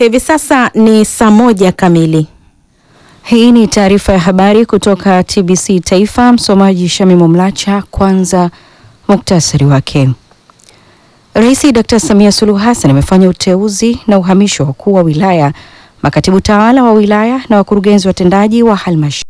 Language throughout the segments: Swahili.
Hivi sasa ni saa moja kamili. Hii ni taarifa ya habari kutoka TBC Taifa. Msomaji Shamimu Mlacha. Kwanza muktasari wake. Rais Dr. Samia Suluhu Hassan amefanya uteuzi na uhamisho wa wakuu wa wilaya, makatibu tawala wa wilaya na wakurugenzi watendaji wa halmashauri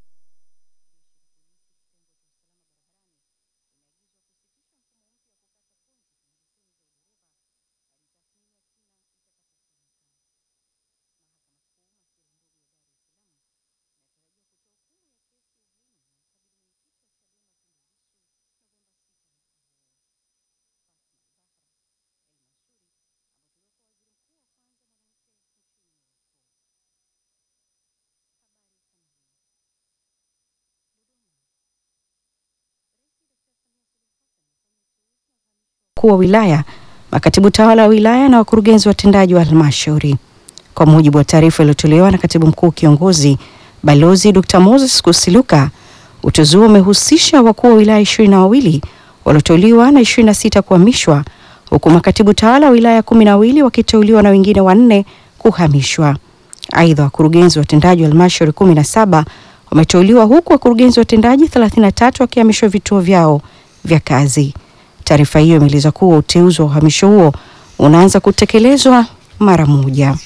wakuu wa wilaya, makatibu tawala wa wilaya na wakurugenzi watendaji wa halmashauri. Kwa mujibu wa taarifa iliyotolewa na katibu mkuu kiongozi Balozi Dr. Moses Kusiluka, uteuzi huo umehusisha wakuu wa wilaya ishirini na wawili walioteuliwa na ishirini na sita kuhamishwa huku makatibu tawala wa wilaya kumi na wawili wakiteuliwa na wengine wanne kuhamishwa. Aidha, wakurugenzi watendaji wa halmashauri kumi na saba wameteuliwa huku wakurugenzi watendaji 33 wakihamishwa vituo vyao vya kazi. Taarifa hiyo imeeleza kuwa uteuzi wa uhamisho huo unaanza kutekelezwa mara moja.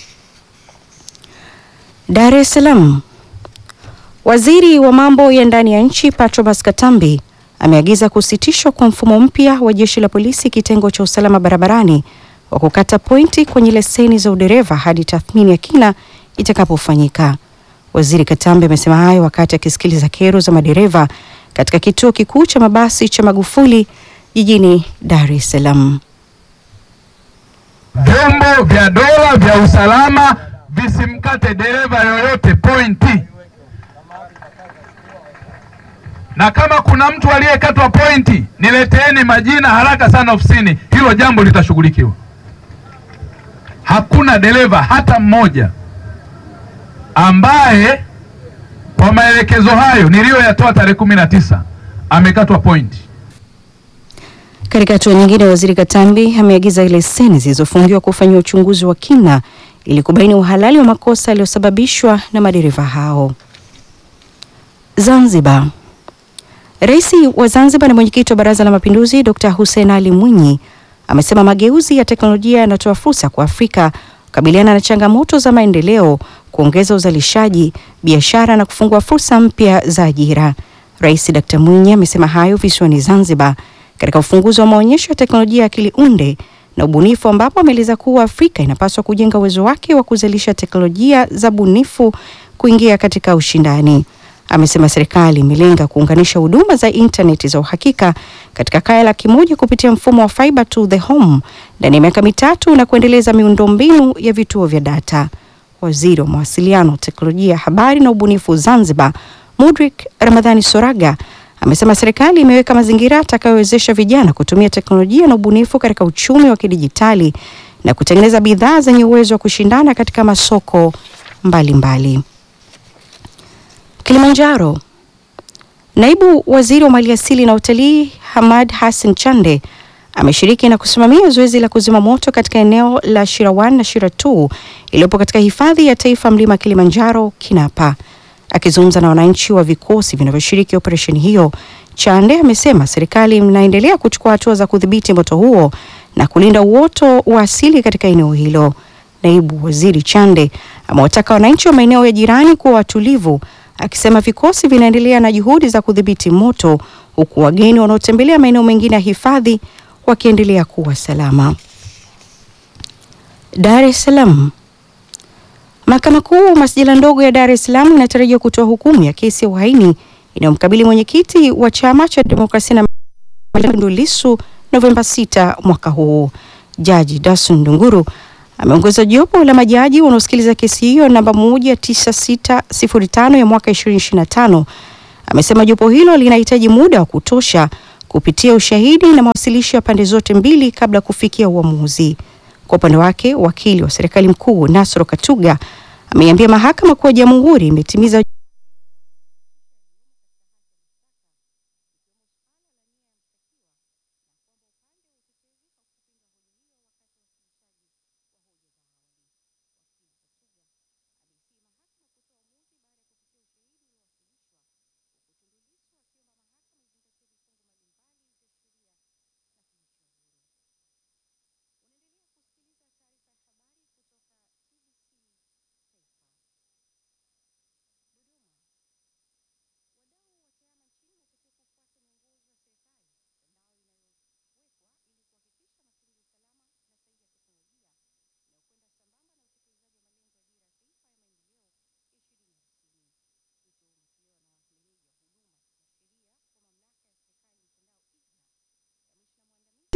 Dar es Salaam. Waziri wa mambo ya ndani ya nchi Patrobas Katambi ameagiza kusitishwa kwa mfumo mpya wa jeshi la polisi kitengo cha usalama barabarani wa kukata pointi kwenye leseni za udereva hadi tathmini ya kina itakapofanyika. Waziri Katambi amesema hayo wakati akisikiliza kero za madereva katika kituo kikuu cha mabasi cha Magufuli jijini Dar es Salaam. Vyombo vya dola vya usalama visimkate dereva yoyote pointi, na kama kuna mtu aliyekatwa pointi, nileteeni majina haraka sana ofisini, hilo jambo litashughulikiwa. Hakuna dereva hata mmoja ambaye kwa maelekezo hayo niliyoyatoa tarehe kumi na tisa amekatwa pointi. Katika hatua nyingine, waziri Katambi ameagiza leseni zilizofungiwa kufanyiwa uchunguzi wa kina ili kubaini uhalali wa makosa yaliyosababishwa na madereva hao. Zanzibar. Rais wa Zanzibar na mwenyekiti wa Baraza la Mapinduzi Dr. Hussein Ali Mwinyi amesema mageuzi ya teknolojia yanatoa fursa kwa Afrika kukabiliana na changamoto za maendeleo, kuongeza uzalishaji, biashara na kufungua fursa mpya za ajira. Rais Dr. Mwinyi amesema hayo visiwani Zanzibar katika ufunguzi wa maonyesho ya teknolojia ya akili unde na ubunifu ambapo ameeleza kuwa Afrika inapaswa kujenga uwezo wake wa kuzalisha teknolojia za bunifu kuingia katika ushindani. Amesema serikali imelenga kuunganisha huduma za intaneti za uhakika katika kaya laki moja kupitia mfumo wa fiber to the home ndani ya miaka mitatu na kuendeleza miundombinu ya vituo vya data. Waziri wa mawasiliano, teknolojia ya habari na ubunifu Zanzibar, Mudrik Ramadhani Soraga amesema serikali imeweka mazingira yatakayowezesha vijana kutumia teknolojia na ubunifu katika uchumi wa kidijitali na kutengeneza bidhaa zenye uwezo wa kushindana katika masoko mbalimbali mbali. Kilimanjaro. Naibu Waziri wa Maliasili na Utalii Hamad Hassan Chande ameshiriki na kusimamia zoezi la kuzima moto katika eneo la Shirawan na Shira 2 iliyopo katika hifadhi ya taifa mlima Kilimanjaro Kinapa. Akizungumza na wananchi wa vikosi vinavyoshiriki operesheni hiyo, Chande amesema serikali inaendelea kuchukua hatua za kudhibiti moto huo na kulinda uoto wa asili katika eneo hilo. Naibu Waziri Chande amewataka wananchi wa maeneo ya jirani kuwa watulivu, akisema vikosi vinaendelea na juhudi za kudhibiti moto huku wageni wanaotembelea maeneo mengine ya hifadhi wakiendelea kuwa salama. Dar es Salaam. Mahakama Kuu masjala ndogo ya Dar es Salaam inatarajiwa kutoa hukumu ya kesi ya uhaini inayomkabili mwenyekiti wa chama cha demokrasia na Tundu Lissu Novemba 6 mwaka huu. Jaji Dasun Ndunguru ameongoza jopo la majaji wanaosikiliza kesi hiyo namba 19605 ya mwaka 2025. Amesema jopo hilo linahitaji muda wa kutosha kupitia ushahidi na mawasilisho ya pande zote mbili kabla ya kufikia uamuzi. Kwa upande wake, wakili wa serikali mkuu Nasro Katuga ameiambia mahakama kuwa jamhuri imetimiza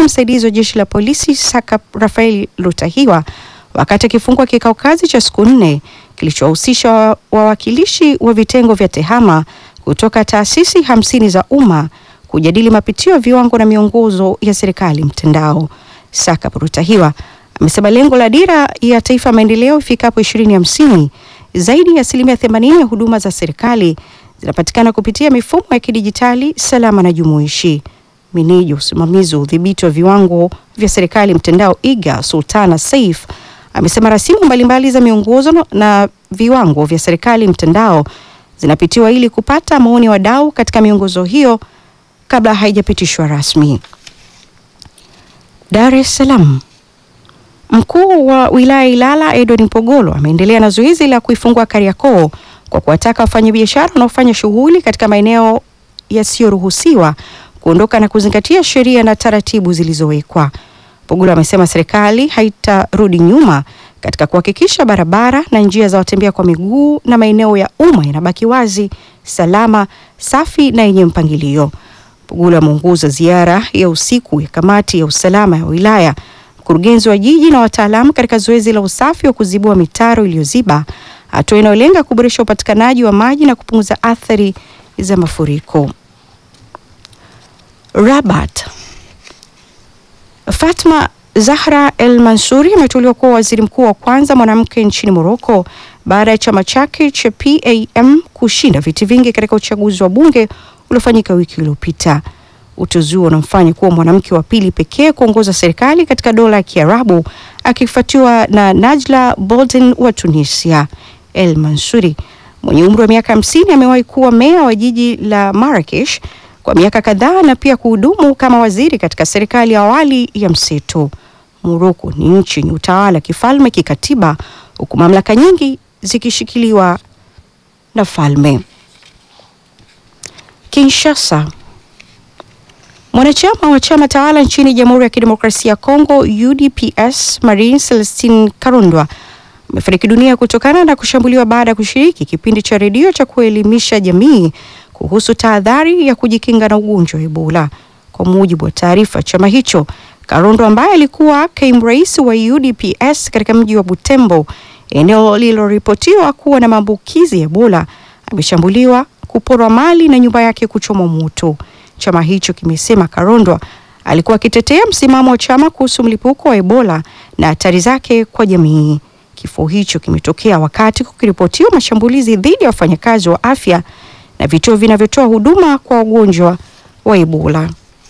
msemaji msaidizi wa jeshi la polisi Saka Rafael Lutahiwa wakati akifungua kikao kazi cha siku nne kilichowahusisha wawakilishi wa vitengo vya tehama kutoka taasisi hamsini za umma kujadili mapitio ya viwango na miongozo ya serikali mtandao. Saka Rutahiwa amesema lengo la dira ya taifa ya maendeleo ifikapo ishirini hamsini zaidi ya asilimia themanini ya huduma za serikali zinapatikana kupitia mifumo ya kidijitali salama na jumuishi. Meneja usimamizi wa udhibiti wa viwango vya serikali mtandao IGA Sultana Saif amesema rasimu mbalimbali za miongozo na viwango vya serikali mtandao zinapitiwa ili kupata maoni ya wadau katika miongozo hiyo kabla haijapitishwa rasmi. Dar es Salaam. Mkuu wa wilaya Ilala Edward Mpogolo ameendelea na zoezi la kuifungua Kariakoo kwa kuwataka wafanyabiashara wanaofanya shughuli katika maeneo yasiyoruhusiwa kuondoka na kuzingatia sheria na taratibu zilizowekwa. Mpogolo amesema serikali haitarudi nyuma katika kuhakikisha barabara na njia za watembea kwa miguu na maeneo ya umma yanabaki wazi, salama, safi na yenye mpangilio. Mpogolo ameongoza ziara ya usiku ya kamati ya usalama ya wilaya, mkurugenzi wa jiji na wataalamu katika zoezi la usafi wa kuzibua mitaro iliyoziba, hatua inayolenga kuboresha upatikanaji wa maji na kupunguza athari za mafuriko. Rabat. Fatma Zahra El Mansuri ameteuliwa kuwa waziri mkuu wa kwanza mwanamke nchini Morocco baada ya chama chake cha PAM kushinda viti vingi katika uchaguzi wa bunge uliofanyika wiki iliyopita. Uteuzi huo unamfanya kuwa mwanamke wa pili pekee kuongoza serikali katika dola ya Kiarabu akifuatiwa na Najla Bolden wa Tunisia. El Mansuri mwenye umri wa miaka hamsini amewahi kuwa meya wa jiji la Marrakesh kwa miaka kadhaa na pia kuhudumu kama waziri katika serikali ya awali ya mseto. Morocco ni nchi yenye utawala kifalme kikatiba, huku mamlaka nyingi zikishikiliwa na falme. Kinshasa. Mwanachama wa chama tawala nchini Jamhuri ya Kidemokrasia ya Kongo UDPS Marine Celestine Karundwa amefariki dunia kutokana na kushambuliwa baada ya kushiriki kipindi cha redio cha kuelimisha jamii kuhusu tahadhari ya kujikinga na ugonjwa wa Ebola. Kwa mujibu wa taarifa chama hicho, Karondo ambaye alikuwa kaimu rais wa UDPS katika mji wa Butembo, eneo lililoripotiwa kuwa na maambukizi ya Ebola, ameshambuliwa, kuporwa mali na nyumba yake kuchomwa moto. Chama hicho kimesema Karondwa alikuwa akitetea msimamo wa chama kuhusu mlipuko wa Ebola na hatari zake kwa jamii. Kifo hicho kimetokea wakati kukiripotiwa mashambulizi dhidi ya wafanyakazi wa afya na vituo vinavyotoa huduma kwa wagonjwa wa Ebola.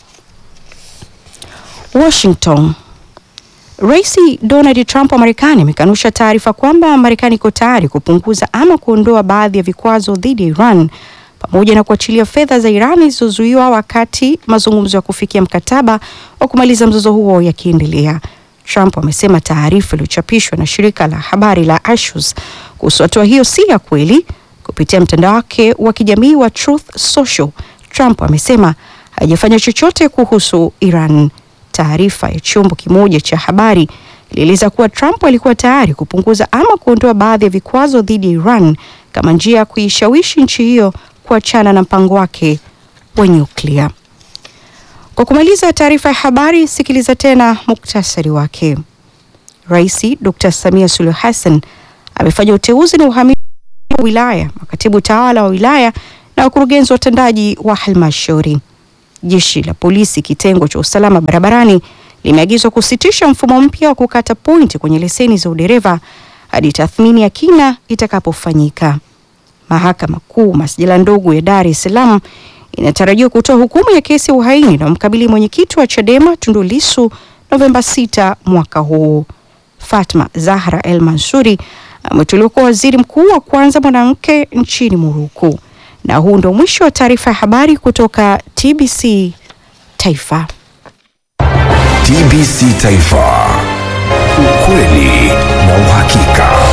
Washington. Rais Donald Trump wa Marekani amekanusha taarifa kwamba Marekani iko tayari kupunguza ama kuondoa baadhi ya vikwazo dhidi ya Iran pamoja na kuachilia fedha za Iran zilizozuiwa wakati mazungumzo ya kufikia mkataba wa kumaliza mzozo huo yakiendelea. Trump amesema taarifa iliyochapishwa na shirika la habari la Axios kuhusu hatua hiyo si ya kweli. Kupitia mtandao wake wa kijamii wa Truth Social, Trump amesema hajafanya chochote kuhusu Iran. Taarifa ya chombo kimoja cha habari ilieleza kuwa Trump alikuwa tayari kupunguza ama kuondoa baadhi ya vikwazo dhidi ya Iran kama njia ya kuishawishi nchi hiyo kuachana na mpango wake wa nyuklia. Kwa kumaliza taarifa ya habari, sikiliza tena muktasari wake. Rais Dr. Samia Suluhu Hassan amefanya uteuzi na uhamisho wa wilaya, makatibu tawala wa wilaya na wakurugenzi watendaji wa halmashauri. Jeshi la polisi kitengo cha usalama barabarani limeagizwa kusitisha mfumo mpya wa kukata pointi kwenye leseni za udereva hadi tathmini ya kina itakapofanyika. Mahakama Kuu masjala ndogo ya Dar es Salaam inatarajiwa kutoa hukumu ya kesi ya uhaini na mkabili mwenyekiti wa Chadema Tundu Lissu Novemba 6 mwaka huu. Fatma Zahra El Mansuri ameteuliwa kuwa waziri mkuu wa kwanza mwanamke nchini Morocco. Na huu ndio mwisho wa taarifa ya habari kutoka TBC Taifa. TBC Taifa, ukweli na uhakika.